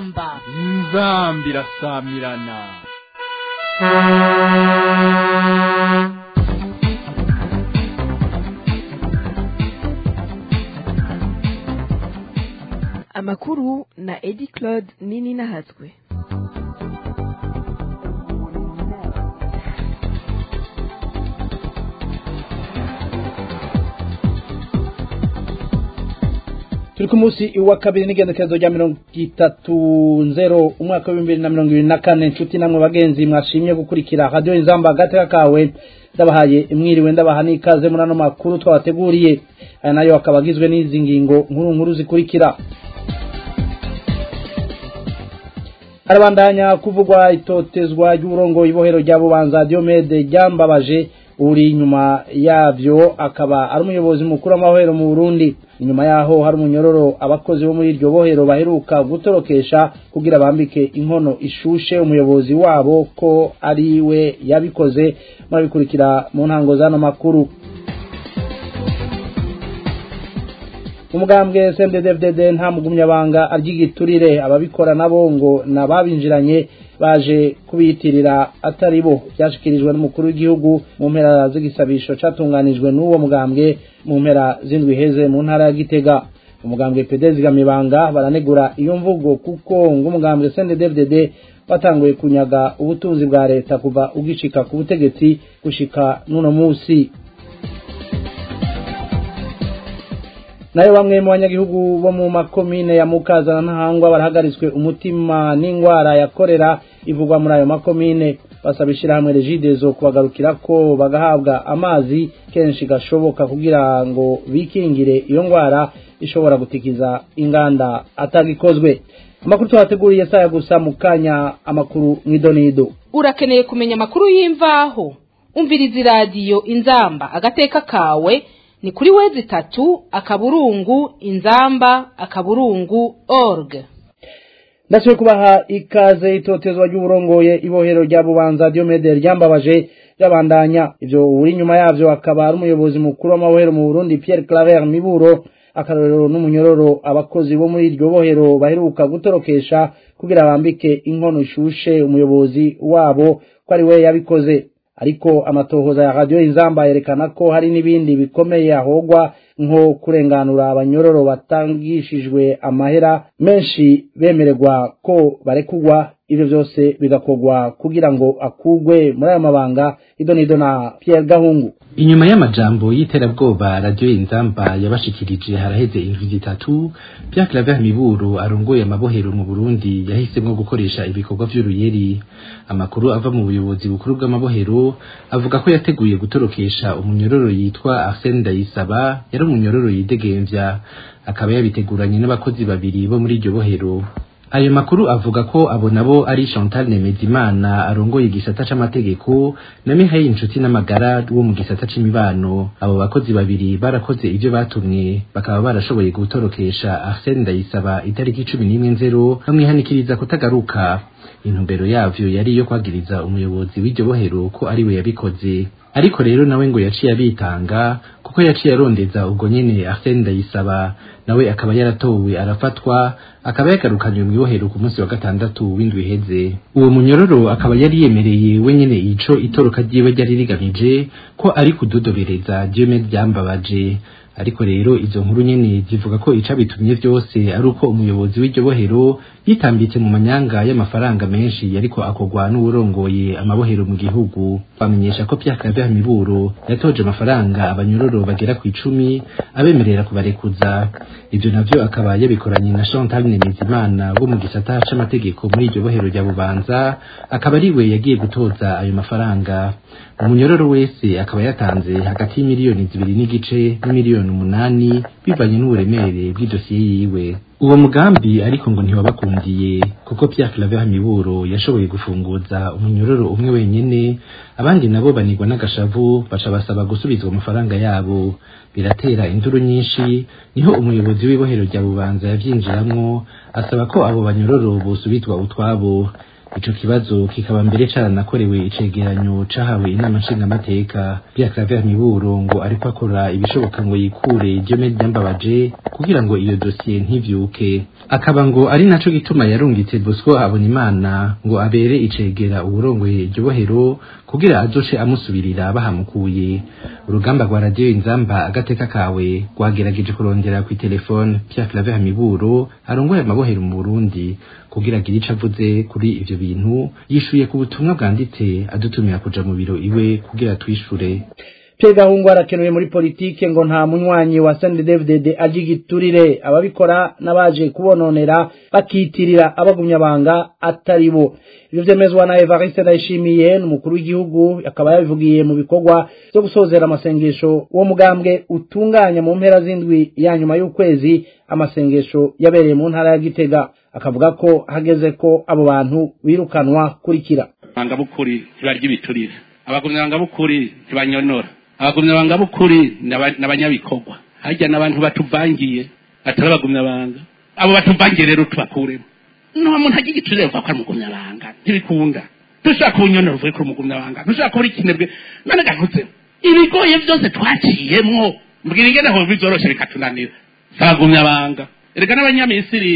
inzamba inzamba irasamirana amakuru na edi claude nini nahatswe turi ku munsi wa kabiri n'igendekerezo rya mirongo itatu nzero umwaka w'ibihumbi bibiri na mirongo ibiri na kane inshuti namwe bagenzi mwashimye gukurikira radiyo inzamba agateka kawe ndabahaye mwiriwe ndabaha n'ikaze muri ano makuru twabateguriye aya nayo akaba agizwe n'izi ngingo nkuru nkuru zikurikira harabandanya kuvugwa itotezwa ry'uburongo ibohero rya bubanza diomede ryambabaje uri inyuma yavyo akaba ari umuyobozi mukuru w'amahoro mu Burundi inyuma yaho hari umunyororo abakozi bo muri iryo bohero baheruka gutorokesha kugira bambike inkono ishushe umuyobozi wabo ko ari we yabikoze murabikurikira mu ntango z'ano makuru umugambwe CNDD-FDD nta mugumyabanga aryigiturire ababikora nabo ngo nababinjiranye baje kubiyitirira atari bo byashikirijwe n'umukuru w'igihugu mu mpera z'igisabisho catunganijwe n'uwo mugambwe mu mpera z'indwi heze mu ntara ya Gitega umugambwe PD zigamibanga baranegura iyo mvugo kuko ngo umugambwe CNDD-FDD watanguye kunyaga ubutunzi bwa leta kuva ugishika ku butegetsi gushika n'uno musi nayo bamwe mu banyagihugu bo mu makomine ya mukaza na ntahangwa barahagaritswe umutima n'ingwara ya korera ivugwa muri ayo makomine basaba ishyirahamwe regidezo kubagarukira ko bagahabwa amazi kenshi gashoboka kugira ngo bikingire iyo ngwara ishobora gutikiza inganda atagikozwe amakuru twateguriye saya gusa mu kanya amakuru mw'idonido urakeneye kumenya amakuru y'imvaho umviriza iradiyo inzamba agateka kawe ni kuri wezi tatu akaburungu inzamba akaburungu org ndasubiye kubaha ikaze itotezwa ry'uburongoye ibohero rya bubanza diomede ryambabaje ryabandanya ivyo uri inyuma yavyo akaba ari umuyobozi mukuru w'amabohero mu burundi pierre claver miburo akarorero n'umunyororo abakozi bo muri iryo bohero baheruka gutorokesha kugira bambike inkono ishushe umuyobozi wabo ko ari we yabikoze ariko amatohoza ya radio inzamba yerekana ko hari n'ibindi bikomeye ahogwa nko kurenganura abanyororo batangishijwe amahera menshi bemererwa ko barekugwa ivyo vyose bigakorwa kugira ngo akugwe muri ayo mabanga idonido na Pierre Gahungu inyuma y'amajambo y'iterabwoba radio inzamba yabashikirije haraheze indwi zitatu Pierre Claver Miburu arongoye amabohero mu Burundi yahisemwo gukoresha ibikorwa vy'uruyeri amakuru ava mu buyobozi bukuru bw'amabohero avuga ko yateguye gutorokesha umunyororo yitwa Arsène Ndayisaba yari umunyororo yidegemvya akaba yabiteguranye n'abakozi babiri bo muri iryo bohero ayo makuru avuga ko abo nabo ari Chantal Nemezimana arongoye igisata c'amategeko na Mihaye inshuti n'amagara wo mu gisata c'imibano abo bakozi babiri barakoze ivyo batumwe bakaba barashoboye gutorokesha Arsène Ndayisaba itariki 11 nzero bamwihanikiriza kutagaruka intumbero yavyo yari iyo kwagiriza umuyobozi w'iryo bohero ko ari we yabikoze ariko rero nawe ngo yaciye abitanga kuko yaciye arondeza ubwo nyene Arsène Ndayisaba nawe akaba yaratowe arafatwa akaba yagarukanywe mu ibohero ku munsi wa gatandatu w'indwi iheze uwo munyororo akaba yari yemereye wenyene ico itoroka ryiwe ryari rigamije ko ari kudodobereza Diomede byambabaje ariko rero izo nkuru nyene zivuga ko icabitumye vyose ari uko umuyobozi w'iryo bohero yitambitse mu manyanga y'amafaranga menshi yariko akorwa n'uwurongoye amabohero mu gihugu bamenyesha ko Pierre Claver Miburo yatoje amafaranga abanyororo bagera ku icumi abemerera kubarekuza ivyo navyo akaba yabikoranye na Chantal Nemezimana wo mu gisata c'amategeko muri iryo bohero rya Bubanza akaba ari we yagiye gutoza ayo mafaranga umunyororo wese akaba yatanze hagati y'imiliyoni zibiri n'igice n'imiliyoni umunani bivanye n'uburemere bw'idosiye yiwe uwo mugambi ariko ngo ntiwabakundiye kuko Pierre Claver Miburo yashoboye gufunguza umunyororo umwe wenyene abandi nabo banigwa n'agashavu baca basaba gusubizwa amafaranga yabo biratera induru nyinshi niho umuyobozi w'ibohero rya Bubanza yavyinjiramwo asaba ko abo banyororo bosubizwa utwabo ico kibazo kikaba mbere caranakorewe icegeranyo cahawe inama nshingamateka Pierre Claver Miburo ngo ariko akora ibishoboka ngo yikure Diomede Ndambabaje ku kugira ngo iyo dosiye ntivyuke akaba ngo ari naco gituma yarungitse Bosco Habonimana ngo abere icegera uburongoye iryo bohero kugira azoce amusubirira bahamukuye urugamba rwa radiyo inzamba agateka kawe rwagerageje kurondera ku telefone Pierre Claver Miburo arongoye amabohero mu Burundi kugira agire ico avuze kuri ivyo bintu yishuye ku butumwa bwanditse adutumira kuja mu biro iwe kugira twishure Pierre Gahungu arakenuye muri politike ngo nta munywanyi wa CNDD-FDD agigiturire ababikora n'abaje kubononera bakitirira abagumyabanga atari bo ivyo vyemezwa na Evariste Ndayishimiye n'umukuru w'igihugu akaba yabivugiye mu bikorwa vyo gusozera amasengesho uwo mugambwe utunganya mu mpera z'indwi ya nyuma y'ukwezi amasengesho yabereye mu ntara ya Gitega akavuga ko hageze ko abo bantu birukanwa kurikira bangabukuri ntibarya ibiturire abagumyabangabukuri ntibanyonora abagumyabangabukuri n'abanyabikorwa harya n'abantu batuvangiye atari abagumyabanga abo batuvangiye rero tubakuremo nta muntu agira igiturire bavuga ko ari umugumyabanga ntibikunda dushaka ubunyonora uvuye kuri umugumyabanga dushaka kubura ikinebwe none gahutse ibigoye byose twaciyemwo mbwira ingene aho bizoroshe bikatunanira si abagumyabanga erega n'abanyamisiri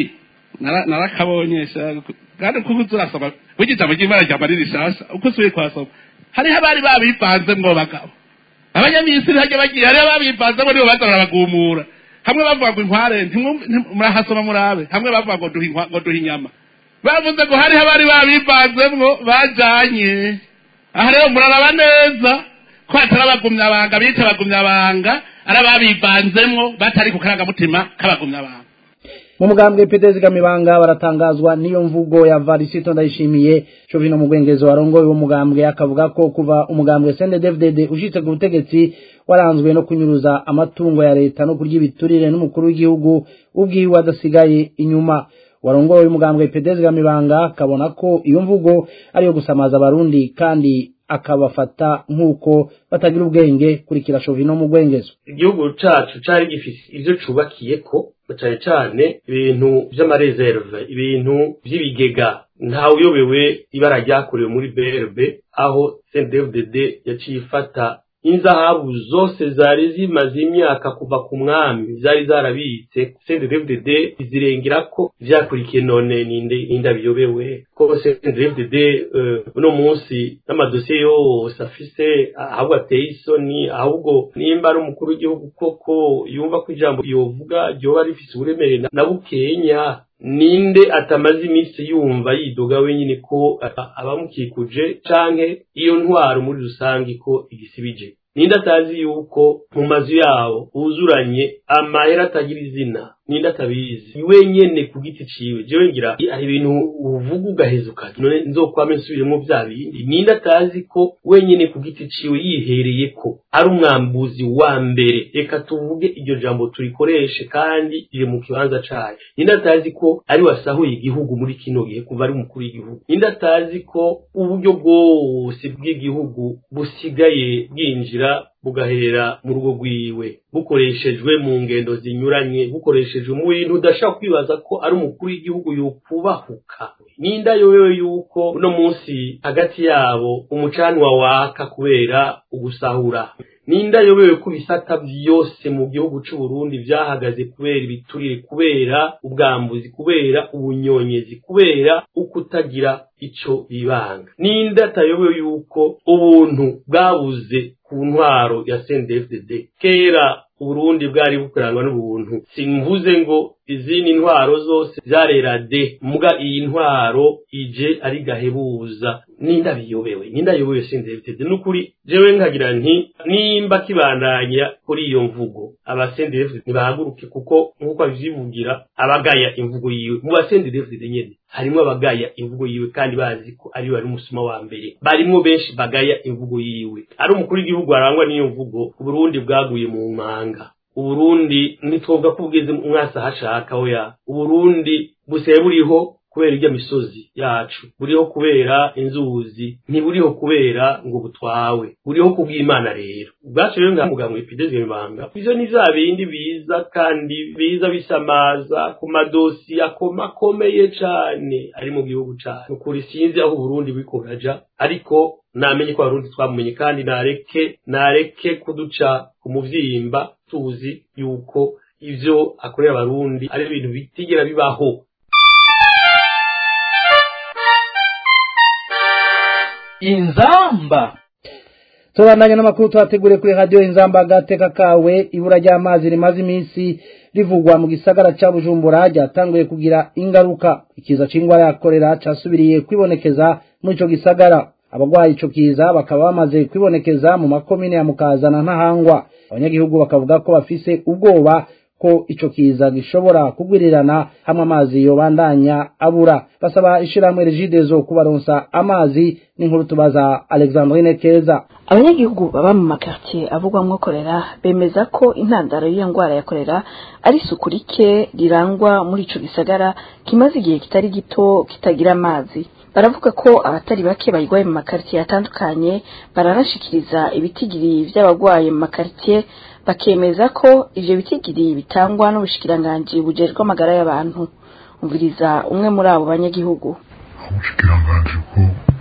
narakabonye kandi kuko uzurasoma wigize amajyimana rya mariri rishasha uko usubiye kuhasoma hariho abari babivanze mwo bagabo abanyamisiri hajya bagiye hariho ababivanzemo nibo baza barabagumura hamwe bavuga ngo inkware murahasoma murabe hamwe bavuga ngo duha inyama bavuze ngo hariho abari babivanzemwo bajanye aha rero muraraba neza ko hatari abagumyabanga bica abagumyabanga ari ababivanzemwo batari ku karangamutima k'abagumyabanga mu mugambwe Petezi Gamibanga baratangazwa niyo mvugo ya Varisito ndayishimiye Jovino Mugwengezo warongoye uwo mugambwe akavuga ko kuva umugambwe CNDD-FDD ushitse ku butegetsi waranzwe no kunyuruza amatungo ya leta no kurya ibiturire n'umukuru w'igihugu ubwiwe adasigaye inyuma warongoye umugambwe Petezi Gamibanga akabona ko iyo mvugo ariyo gusamaza abarundi kandi akabafata nk'uko batagira ubwenge kurikira Jovino Mugwengezo igihugu cacu cari gifise ivyo cubakiye ko cyane cyane ibintu by'amareserve ibintu by'ibigega ntawe uyobewe ibara ryakorewe muri brb aho cndfdd yaciye ifata inzahabu zose zari zimaze imyaka kuva ku mwami zari zarabitse cndfdd zirengera ko vyakurikiye none ninde ninde abiyobewe ko cndfdd uno munsi n'amadosiye yose afise ahubwo ateye isoni ahubwo nimba ari umukuru w'igihugu koko yumva ko ijambo yovuga ryoba rifise uburemere na bukenya ninde atamaze iminsi yumva yidoga wenyine ko abamukikuje canke iyo ntwaro muri rusange ko igisibije ninde atazi yuko mu mazu yabo huzuranye amahera atagira izina ninde atabizi wenyene ku giti ciwe jewe ngira hari ibintu uvuga ugaheza ukati none nzokwame nsubiremo vya bindi ninde atazi ko wenyene ku giti ciwe yihereye ko ari umwambuzi wa mbere reka tuvuge iryo jambo turikoreshe kandi riri mu kibanza cayo ninde atazi ko ari wasahuye igihugu muri kino gihe kuva ari umukuru w'igihugu ninde atazi ko uburyo bwose bw'igihugu busigaye bwinjira bugahera mu rugo rwiwe bukoreshejwe mu ngendo zinyuranye bukoreshejwe mu bintu udashaka kwibaza ko ari umukuru w'igihugu yokubahuka ninda yobewe yuko uno munsi hagati yabo umucanwa waka kubera ugusahura ninda yobewe ko ibisata byose mu gihugu cy'u Burundi byahagaze kubera ibiturire kubera ubwambuzi kubera ubunyonyezi kubera ukutagira ico bibanga ninda atayobewe yuko ubuntu bwabuze ku ntwaro ya CNDD-FDD kera Uburundi bwari bukurangwa n'ubuntu simvuze ngo izindi ntwaro zose zarera de muga iyi ntwaro ije ari gahebuza ninda biyobewe ninda yobewe CNDD-FDD nukuri jewe nkagira nti nimba kibandanya kuri iyo mvugo aba CNDD-FDD nibahaguruke kuko nkuko abivugira abagaya imvugo yiwe mu ba CNDD-FDD nyene harimo abagaya imvugo yiwe kandi bazi ko ari bari umusuma wa mbere barimo benshi bagaya imvugo yiwe ari umukuru w'igihugu arangwa n'iyo mvugo uburundi bwaguye mu manga uburundi ntitwovuga ko bugeze umwasi ahashaka oya uburundi busigaye buriho kubera irya misozi yacu buriho kubera inzuzi ntiburiho kubera ngo butwawe buriho kubw'imana rero ubwacu rero ngaha muganga epidezi ibanga ivyo ni vya bindi biza kandi biza bisamaza ku madosi akomakomeye cane ari mu gihugu cacu nukuri sinzi aho uburundi buriko buraja ariko namenye ko abarundi twamumenye kandi nareke nareke kuduca ku muvyimba tuzi yuko ivyo akorera abarundi ari ibintu bitigera bibaho inzamba tubandanya n'amakuru twateguriye kuri radiyo inzamba agateka kawe ibura ry'amazi rimaze iminsi rivugwa mu gisagara ca bujumbura ryatanguye kugira ingaruka ikiza c'ingwara ya korera casubiriye kwibonekeza muri ico gisagara abagwaye ico kiza bakaba bamaze kwibonekeza mu makomine ya mukazana ntahangwa abanyagihugu bakavuga ko bafise ubwoba ko ico kiza gishobora kugwirirana hamwe amazi yobandanya abura basaba ishirahamwe regidezo kubaronsa amazi n'inkuru tubaza alexandrine keza abanyagihugu baba mu makartier avugwamwo korera bemeza ko intandaro y'iyo ngwara ya korera ari isuku rike rirangwa muri ico gisagara kimaze igihe kitari gito kitagira amazi baravuga ko abatari bake bayigwaye mu makartier atandukanye baranashikiriza ibitigiri vy'abagwaye mu makartier bakemeza ko ivyo bitigiri bitangwa n'ubushikiranganji bujejwe amagara y'abantu umviriza umwe muri abo banyagihugu ubushikiranganji bwo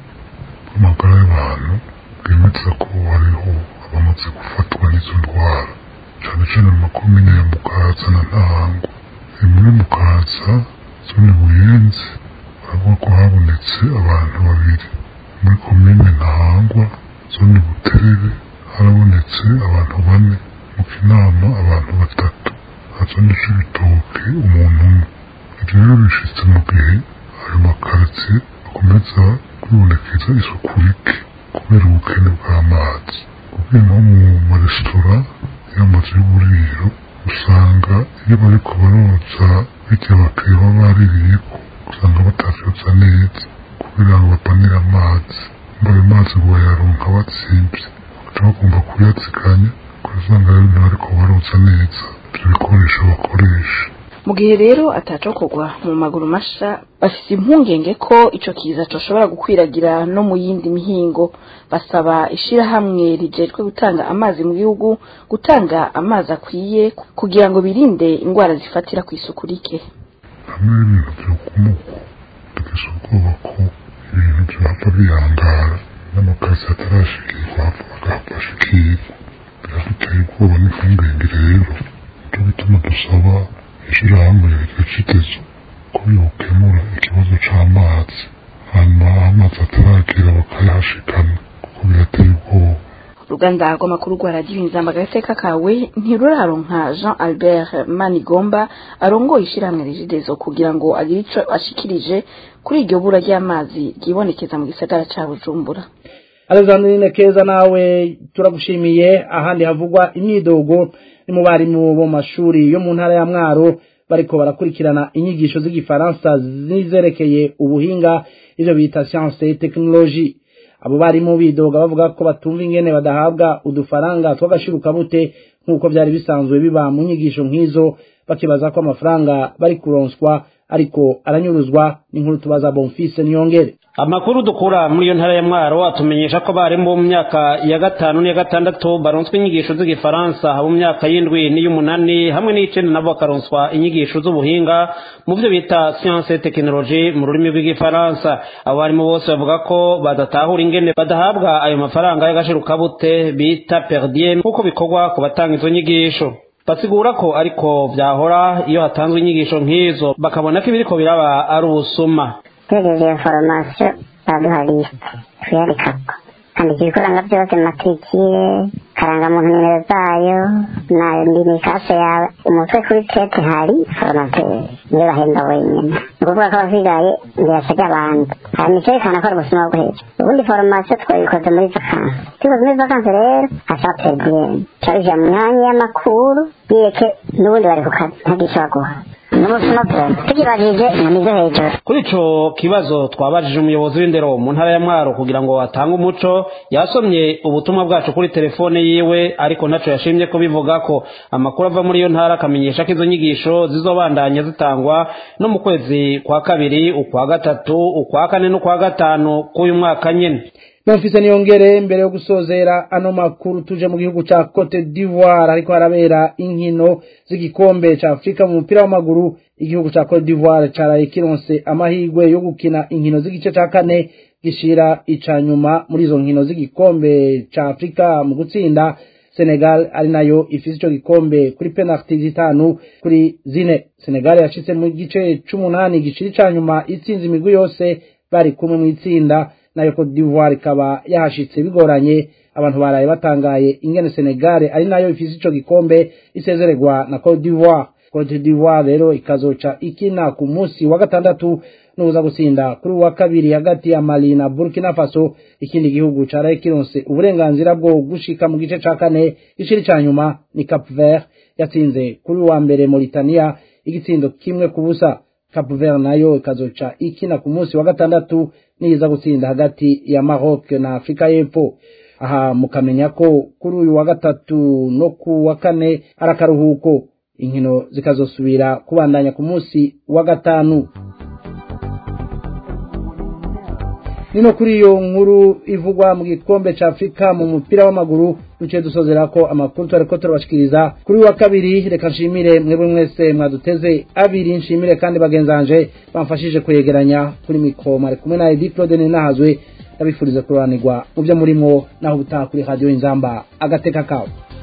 bw'amagara y'abantu bwemeza ko hariho abamaze gufatwa n'izo ndwara cane cane mu makomine ya mukaza na ntahangwa muri mukaza zone buyenzi baravuga ko habonetse abantu babiri muri komine ntahangwa zone buterere harabonetse abantu bane mu kinama abantu batatu hazone c'ibitoke umuntu umwe ivyo rero bishitse mu gihe ayo makaritsiye akomeza kwibonekeza isuku rike kubera ubukene bw'amazi ugiye nko mu maresitora y'amazu y'uburiro usanga iyo bariko baroza birya bakwiye baba baririyeko usanga batavyotsa neza kugira ngo bapanire amazi mba ayo mazi ngo bayaronka batsimvye bagaca bagomba kuyatsikanya ugasanga rero ntibariko baroza neza ivyo bikoresho bakoresha mu gihe rero atacokorwa mu maguru masha bafise impungenge ko ico kiza coshobora gukwiragira no mu yindi mihingo basaba ishirahamwe rijejwe gutanga amazi mu gihugu gutanga amazi akwiye kugira ngo birinde ingwara zifatira ku isuku rike hamwe n'ibintu vyokumuko dufise ubwoba ko ibintu vyohava bihangara n'amakazi atarashikirwa hava bagahava ashikirwa biraduteye ubwoba n'impungenge rero nico gituma dusaba ishirahamwe rigacitezo ko yokemura ikibazo c'amazi hanyuma amazi ataragera bakayahashikana kuko birateye ubwoba uruganda rw'amakuru rwa radiyo inzamba agateka kawe ntiruraronka jean albert manigomba arongoye ishirahamwe rigidezo kugira ngo agire ico ashikirije kuri iryo bura ry'amazi ryibonekeza mu gisagara ca bujumbura alexandrine keza nawe turagushimiye ahandi havugwa imyidogo ni mu barimu bo mashuri yo mu ntara ya mwaro bariko barakurikirana inyigisho z'igifaransa nizerekeye ubuhinga ivyo bita science et technologie abo barimu bidoga bavuga ko batumva ingene badahabwa udufaranga tw'agashirukabute nk'uko vyari bisanzwe biba mu nyigisho nk'izo bakibaza ko amafaranga bari kuronswa ariko aranyuruzwa n'inkuru tubaza bonfise niyongere amakuru dukura muri iyo ntara ya mwaro atumenyesha ko barimu bo mu myaka ya gatanu n'iya gatandatu baronswa inyigisho z'igifaransa abo mu myaka y'indwi n'iy'umunani hamwe n'iy'icenda nabo bakaronswa inyigisho z'ubuhinga mu byo bita siyanse tekinoloji mu rurimi rw'igifaransa abo barimu bose bavuga ko badatahura ingene badahabwa ayo mafaranga y'agashirukabute bita perdiem nk'uko bikorwa ku batanga izo nyigisho basigura ko ariko vyahora iyo hatanzwe inyigisho nk'izo bakabona ko ibiriko biraba ari ubusuma tugejeje iyo foromasiyo baduha lisite tuyandikako andika ibikoranga byose matrikire karangamuntu nimero zayo na indimikase yawe umutwe kuri tete hari foromateri niyo bahemba wenyine ni ukuvuga ko abasigaye birasabye abandi hanyuma icyerekana ko ari ubuzima bwo hejuru ubundi foromasiyo twabikoze muri vakansi tubikoze muri vakansi rero hashaka peridiyeni turabishyira mu myanya y'amakuru yireke n'ubundi bari ku kazi ntagire icyo baguha n'ubuzima bwose tugibajije inyoni zo hejuru kuri ico kibazo twabajije umuyobozi w'indero mu ntara ya mwaro kugira ngo atange umuco yasomye ubutumwa bwacu kuri telefone yiwe ariko ntaco yashimye kubivuga ko amakuru ava muri iyo ntara akamenyesha ko izo nyigisho zizobandanya zitangwa no mu kwezi kwa kabiri ukwa gatatu ukwa kane n'ukwa gatanu k'uyu mwaka nyene Memphis niyongere mbere yo gusozera ano makuru tuje mu gihugu ca Cote d'Ivoire ariko harabera inkino z'igikombe ca Afrika mu mupira w'amaguru igihugu ca Cote d'Ivoire caraye kironse amahirwe yo gukina inkino z'igice ca kane gishira ica nyuma muri izo nkino z'igikombe ca Afrika mu gutsinda senegal ari nayo ifise ico gikombe kuri penaliti zitanu kuri zine senegal yashitse mu gice c'umunani giciri ca nyuma itsinze imigwi yose bari kumwe mu itsinda nayo Cote d'Ivoire ikaba yahashitse bigoranye abantu baraye batangaye ingene Senegal ari nayo ifise ico gikombe isezererwa na Cote d'Ivoire Cote d'Ivoire rero ikazoca ikina ku munsi wa gatandatu nuza gutsinda kuri wa kabiri hagati ya Mali na Burkina Faso ikindi gihugu caraye kironse uburenganzira bwo gushika mu gice ca kane giciri ca nyuma ni Cap Vert yatsinze kuri wa mbere Mauritania igitsindo kimwe ku busa Cap Vert nayo ikazoca ikina ku munsi wa gatandatu niza gutsinda hagati ya Maroc na Afrika y'Epfo aha mukamenya ko kuri uyu wa gatatu no ku wa kane ari akaruhuko inkino zikazosubira kubandanya ku munsi wa gatanu nino kuri iyo nkuru ivugwa mu gikombe ca Afrika mu mupira w'amaguru duce dusozera ko amakuru twariko turabashikiriza kuri wa kabiri reka nshimire mwebwe mwese mwaduteze abiri nshimire kandi bagenzanje bamfashije kwegeranya kuri mikro mari kumwe na Edith Claude Nahazwe ndabifuriza kuroranirwa mu byo murimo naho ubutaha kuri radio Inzamba agateka kawe